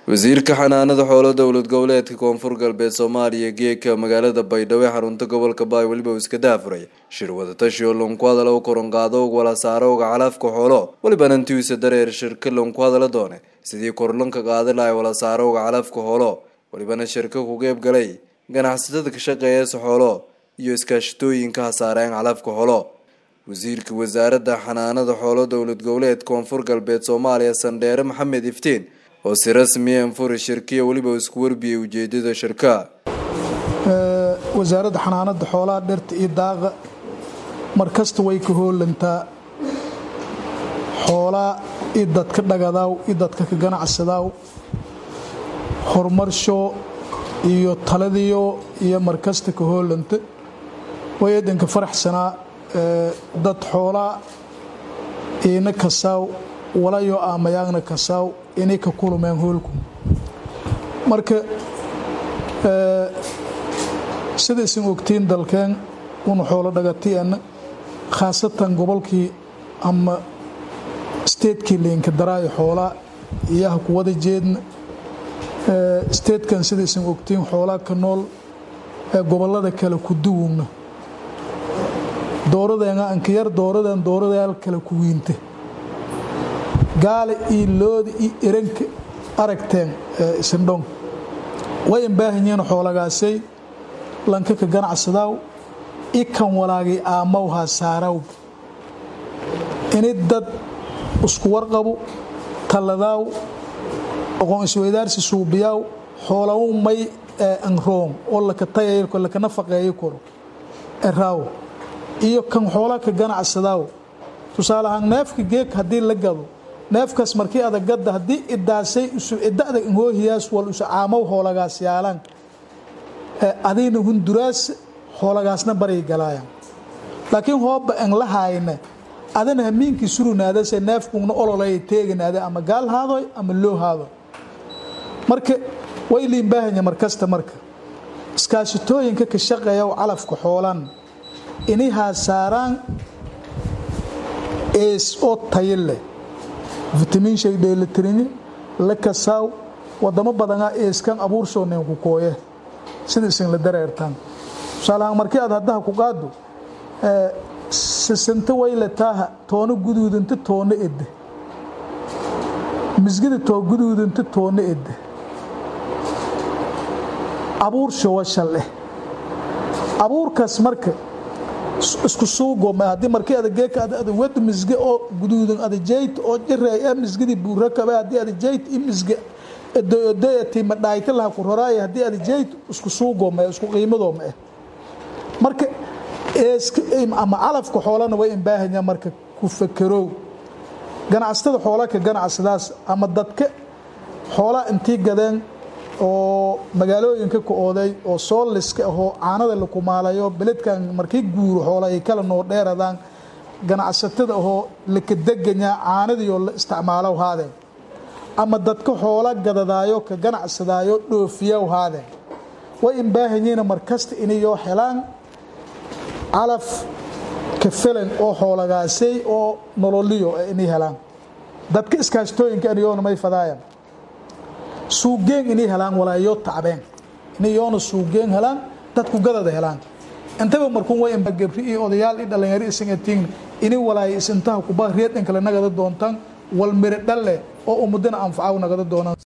wasiirka xanaanada xoolo dowlad goboleedka koonfur galbeed soomaaliya geeka magaalada baydhabo ee xarunta gobolka baay weliba uu iska daafuray shir wadatashi oo lonku hadala u koronqaado og walasaarowga calafka xoolo welibana intiisa dareer shirka lonku hadala doone sidii korlanka qaadi lahay walasaarowga calafka xoolo welibana shirka ku qeyb galay ganacsatada ka shaqeeyasa xoolo iyo iskaashatooyinka hasaareen calafka xoolo wasiirka wasaaradda xanaanada xoolo dowlad goboleed koonfur galbeed soomaaliya sandheere maxamed iftiin oo si rasmiya anfuri shirkiya weliba isku warbiyay ujeedada shirka wasaaradda xanaanada xoolaha dhirta iyo daaqa markasta way ka hoolantaa xoolaa i dadka dhagadaaw i dadka ka ganacsadaaw horumarsho iyo taladiyo iyo markasta ka hoolanta way eedanka faraxsanaa dad xoolaa iina kasaaw walayo aamayaagna kasaaw inay ka kulumeen hoolku marka sida isin ogtiin dalkeen una xoolo dhagatiana khaasatan gobolkii ama steedkii liinka daraayo xoolaa iyaha ku wada jeedna steedkan sida isin ogtiin xoolaa ka nool ee gobolada kale ku duwugna dooradeena ankayar dooradan dooradayaal kale ku wiinte gaale iyo looda iyo eranka aragteen isindhon way imbaahanyihiin xoolagaasay lanka ka ganacsadaaw i kan walaagay aamawhaa saaraw ini dad isku warqabu talladaaw aqoon isweydaarsi suubiyaaw xoolawu may anroon oo laka tayay laka nafaqeeyo karo eraaw iyo kan xoolaa ka ganacsadaaw tusaale ahaan neefka geeg haddii la gado neefkaas markii adagadda haddii idaasay isu idada inhoohiyaas wal isu caamaw hoolagaas yaalaan adayna hunduraas hoolagaasna baray galaayaan laakiin hooba an la haayna adana hamiinkii surunaadase neefkugna ololay teeganaada ama gaal haadoy ama loo haado marka way liinbaahanya markasta marka iskaashitooyinka ka shaqeeya calafka xoolan inay haasaaraan ees oo tayo leh vitamiin shay dheelitirinye la kasaaw wadamo badanaa eeskan abuursoonen ku kooye sida isinla dareertaan tusaalahaan markii aad haddaha ku qaado sisinta wayle taaha toono guduudinta toono edde misgida too guduudinta toono edde abuursho washal eh abuurkaas marka isku suugooma haddii markii adageeka ada wad misge oo guduudan ada jeyt oo jireeya misgidii buurakabe haddii ada jeyt i misge edoedoeti madhaayta laha ku roraaya haddii ada jeyt isku suugooma isku qiimadooma eh marka ama calafka xoolana way imbaahanyaa marka ku fakerow ganacsatada xoola ka ganacsadaas ama dadka xoolaa intii gadeen oo magaalooyinka ka ooday oo sooliska ahoo caanada la kumaalayo beledkan markii guuro xoola ay kala noo dheeradaan ganacsatada ahoo lakadeganyaa caanadiioo la isticmaalow haadeen ama dadka xoola gadadaayo ka ganacsadaayo dhoofiyaw haadeen way imbaahanyiina markasta inayoo helaan calaf ka felan oo xoolagaasay oo nololiyo inay helaan dadka iskaashtooyinka inayoona may fadaayaan suugeen inay helaan walaayo tacbeen inayoona suugeen helaan dadku gadada helaan intaba markuun way gabri iyo odayaal i dhalinyaro isangatiin inay walaayo isintaha kuba reedhan kale nagada doontaan wal miro dhalle oo ummadana anfacaw nagada doonaan